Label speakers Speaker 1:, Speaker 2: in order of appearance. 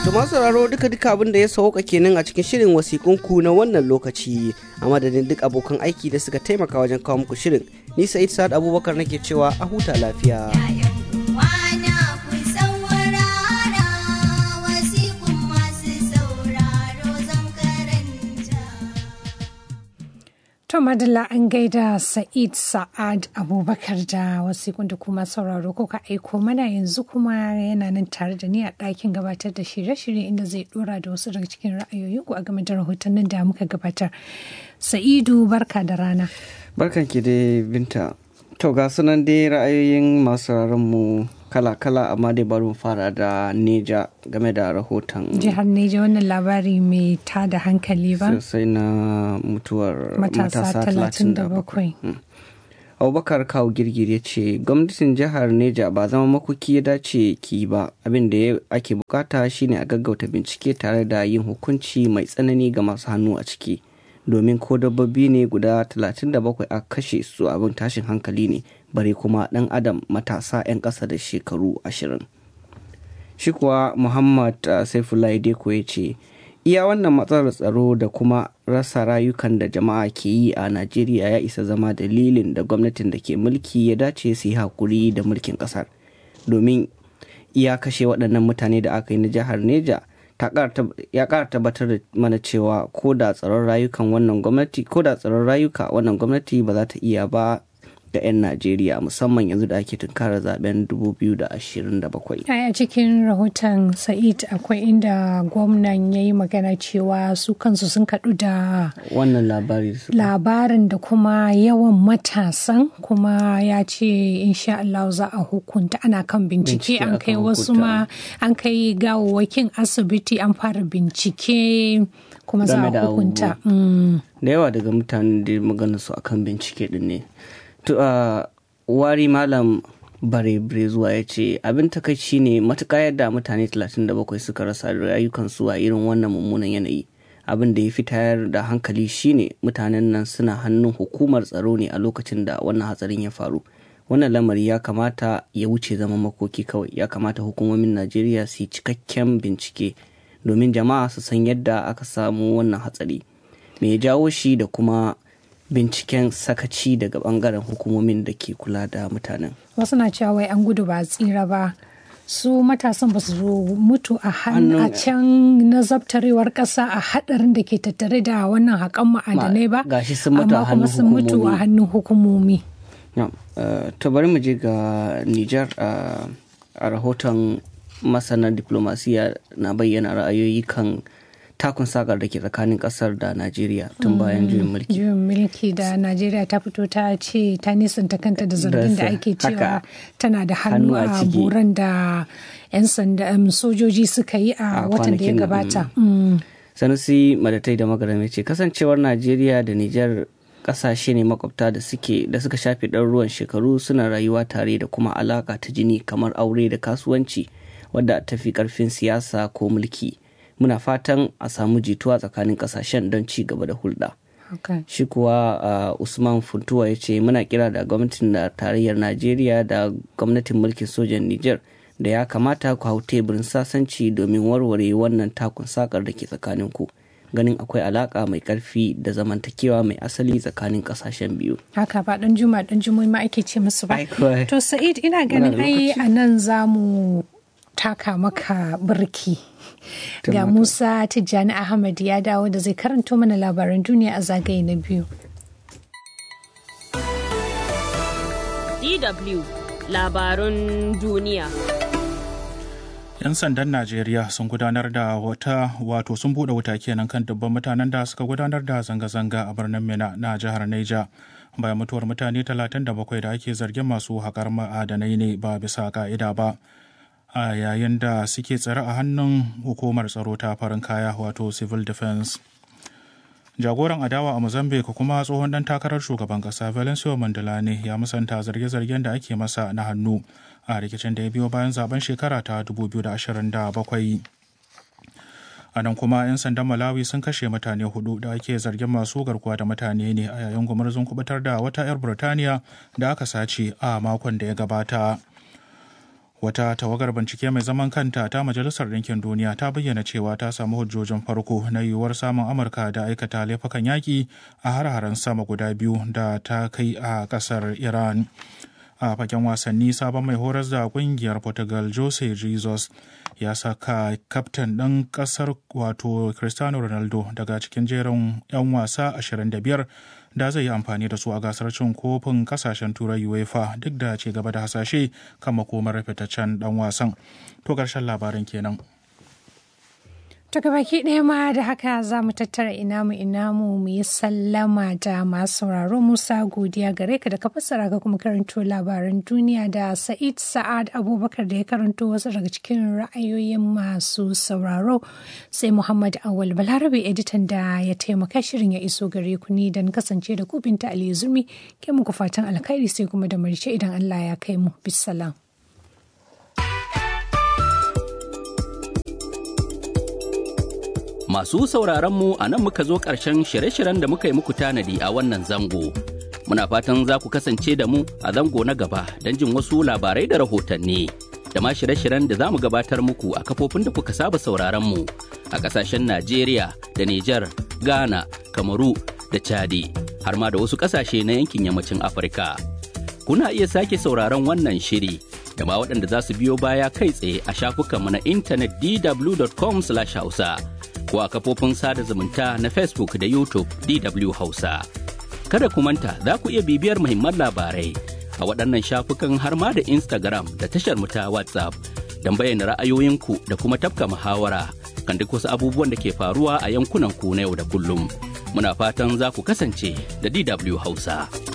Speaker 1: To masu sauraro duka duka abin da ya sauka kenan a cikin shirin wasikunku na wannan lokaci a madadin duk abokan aiki da suka taimaka wajen kawo muku shirin. Ni Sa'id Sa'ad Abubakar nake cewa a huta lafiya.
Speaker 2: To Madalla an gaida Sa'id Sa'ad Abubakar da wasiƙun da kuma sauraro ko ka aiko mana yanzu kuma yana nan tare da ni a ɗakin gabatar da shirye-shirye inda zai ɗora da wasu daga cikin ra'ayoyinku a game da rahotannin da muka gabatar. Sa'idu barka da rana.
Speaker 1: Barkan ki dai binta. To ga sunan dai ra'ayoyin masu mu kala-kala amma dai bari mu fara da neja game da rahoton
Speaker 2: Jihar Neja wannan labari mai tada hankali ba.
Speaker 1: sosai na mutuwar
Speaker 2: Matasa
Speaker 1: matasa
Speaker 2: 37.
Speaker 1: 37 Mm. abubakar kawo girgir ya ce gwamnatin jihar neja ba zama makoki ya dace ki ba abin da ya- ake bukata shine a gaggauta bincike tare da yin hukunci mai tsanani ga masu hannu a ciki domin ko dabbobi ne guda 37 a kashe su abin tashin hankali ne bare kuma dan adam matasa 'yan ƙasa da shekaru ashirin. shi kuwa muhammad uh, saifullahi deko ya ce iya wannan matsalar tsaro da kuma rasa rayukan da jama'a ke yi a najeriya ya isa zama dalilin da gwamnatin da ke mulki ya dace su yi hakuri da mulkin kasar domin iya kashe waɗannan mutane da aka yi na jihar neja ta ƙara tab- ya ƙara tabbatar da mana cewa ko da tsaron rayukan wannan gwamnati ko da tsaron rayuka wannan gwamnati ba za ta iya ba ga 'yan najeriya musamman yanzu da ake tunkarar zaben 2027
Speaker 2: Ai, a cikin rahoton Sa'id akwai inda gwamnan ya yi magana cewa su kansu sun kaɗu da
Speaker 1: wannan labari su
Speaker 2: labarin da kuma yawan matasan kuma ya ce insha Allah za a hukunta ana kan bincike
Speaker 1: Bincike
Speaker 2: an kai
Speaker 1: akan
Speaker 2: wasu
Speaker 1: hukunta.
Speaker 2: ma an kai gawawwakin asibiti an fara bincike kuma za a
Speaker 1: Game da
Speaker 2: hukunta.
Speaker 1: abubuwa.
Speaker 2: Mm.
Speaker 1: da yawa daga mutanen da magana su akan bincike din ne to a wari malam bare bare zuwa ya ce abin takaici ne matuƙa yadda mutane 37 suka rasa rayukansu a irin wannan mummunan yanayi abin da ya fi tayar da hankali shine mutanen nan suna hannun hukumar tsaro ne a lokacin da wannan hatsarin ya faru wannan lamari ya kamata ya wuce zama makoki kawai ya kamata hukumomin najeriya su yi cikakken bincike domin jama'a su san yadda aka samu wannan hatsari me ya jawo shi da kuma binciken sakaci daga bangaren hukumomin da ke kula da mutanen
Speaker 2: Wasu na cewa wai an gudu ba a tsira ba. Su matasan ba su mutu a hannu a
Speaker 1: Hannun-
Speaker 2: can na zabtarewar ƙasa a haɗarin da ke tattare da wannan haƙan ma'adanai ba.
Speaker 1: gashi sun mutu a
Speaker 2: amma kuma
Speaker 1: hannun
Speaker 2: sun mutu a
Speaker 1: hukumomi.
Speaker 2: hannun hukumomi.
Speaker 1: Na'am, eh, to bari mu je ga Nijar eh, a rahoton masana diplomasiya na bayyana ra'ayoyi kan takun sakar da ke tsakanin kasar da Najeriya tun bayan juyin mulki.
Speaker 2: juyin mulki da najeriya ta fito ta ce ta nisanta kanta da zargin da
Speaker 1: Da
Speaker 2: ake
Speaker 1: haka.
Speaker 2: cewa tana da hannu
Speaker 1: Hannu a
Speaker 2: a
Speaker 1: ciki.
Speaker 2: buran da 'yan sanda um, sojoji suka yi a
Speaker 1: A
Speaker 2: watan da ya
Speaker 1: kwanakin nan,
Speaker 2: gabata Mm.
Speaker 1: Sanusi Madatai da Magarame ce kasancewar Najeriya da Nijar kasashe ne makwabta da suke da suka shafe ɗaruruwan shekaru suna rayuwa tare da kuma alaka ta jini kamar aure da kasuwanci wadda ta fi karfin siyasa ko mulki. Muna fatan a samu jituwa tsakanin kasashen don ci gaba da hulɗa.
Speaker 2: Okay.
Speaker 1: shi kuwa uh, usman funtuwa ya ce muna kira da gwamnatin da tarayyar najeriya da gwamnatin mulkin sojan niger da ya kamata ku hau teburin sasanci domin warware wannan takun sakar da ke tsakanin ku ganin akwai alaka mai karfi da zamantakewa mai asali tsakanin kasashen biyu
Speaker 2: haka ba dan juma dan jumai ma ake ce musu ba
Speaker 1: Ai, kawai.
Speaker 2: to sa'id ina ganin
Speaker 1: Muna da
Speaker 2: ai
Speaker 1: lokaci.
Speaker 2: a nan za mu taka maka birki ga
Speaker 1: Taimaka.
Speaker 2: musa tijjani ahmad ya dawo da zai karanto mana labaran duniya a zagaye na biyu
Speaker 3: DW labarun duniya.
Speaker 4: 'Yan sandan Najeriya sun gudanar da wata wato sun buɗe wuta kenan kan dubban mutanen da suka gudanar da zanga-zanga a birnin Mina na jihar Neja. Bayan mutuwar mutane 37 da ake zargin masu haƙar ma'adanai ne ba bisa ka'ida ba. A yayin da suke tsare a hannun hukumar tsaro ta farin kaya wato civil defense. jagoran adawa a mozambique kuma tsohon dan takarar shugaban kasa valencio mandela ne ya musanta zarge-zargen da ake masa na hannu a rikicin da ya biyo bayan zaben shekara ta 2027 a nan kuma 'yan sandan malawi sun kashe mutane hudu da ake zargin masu garkuwa da mutane ne a yayin gumurzun kubutar da wata 'yar burtaniya da aka sace a makon da ya gabata wata tawagar bincike mai zaman kanta ta majalisar ɗinkin duniya ta bayyana cewa ta samu hujjojin farko na yiwuwar samun amurka da aikata laifukan yaƙi a har-haren sama guda biyu da ta kai a ƙasar iran a fagen wasanni sabon mai horas da kungiyar portugal jose jesus ya saka kaftan ɗin ƙasar wato cristiano ronaldo daga cikin jerin 'yan wasa 25 da zai yi amfani da su a gasar cin kofin kasashen turai uefa duk da ce gaba da hasashe kan makomar fitaccen dan wasan to ƙarshen labarin kenan
Speaker 2: To baki ɗaya ma da haka za mu tattara inamu inamu mu yi sallama da masu sauraro Musa godiya gare ka da ka fassara ka kuma karanto labaran duniya da Sa'id Sa'ad Abubakar da ya karanto wasu daga cikin ra'ayoyin masu sauraro sai Muhammad Awal Balarabe editan da ya taimaka shirin ya iso gare ku ni dan kasance da ku binta Ali Zurmi ke muku fatan alkhairi sai kuma da marice idan Allah ya kai mu bisalam.
Speaker 5: Masu sauraronmu a nan muka zo ƙarshen shirye-shiryen da muka yi muku tanadi a wannan zango. Muna fatan za ku kasance da mu a zango na gaba don jin wasu labarai da rahotanni. Da ma shirye-shiryen da za mu gabatar muku a kafofin da kuka saba sauraronmu a ƙasashen Najeriya da Nijar, Ghana, Kamaru da Chadi, har ma da wasu ƙasashe na yankin yammacin Afirka. Kuna iya sake sauraron wannan shiri da ma waɗanda za su biyo baya kai tsaye a shafukanmu na intanet dw.com/hausa. ko a kafofin sada zumunta na Facebook da YouTube DW Hausa. Kada ku manta za ku iya bibiyar muhimman labarai a waɗannan shafukan har ma da Instagram da tashar mu ta WhatsApp don bayyana ra'ayoyinku da kuma tafka muhawara kan duk wasu abubuwan da ke faruwa a yankunan ku na yau da kullum. Muna fatan za ku kasance da DW Hausa.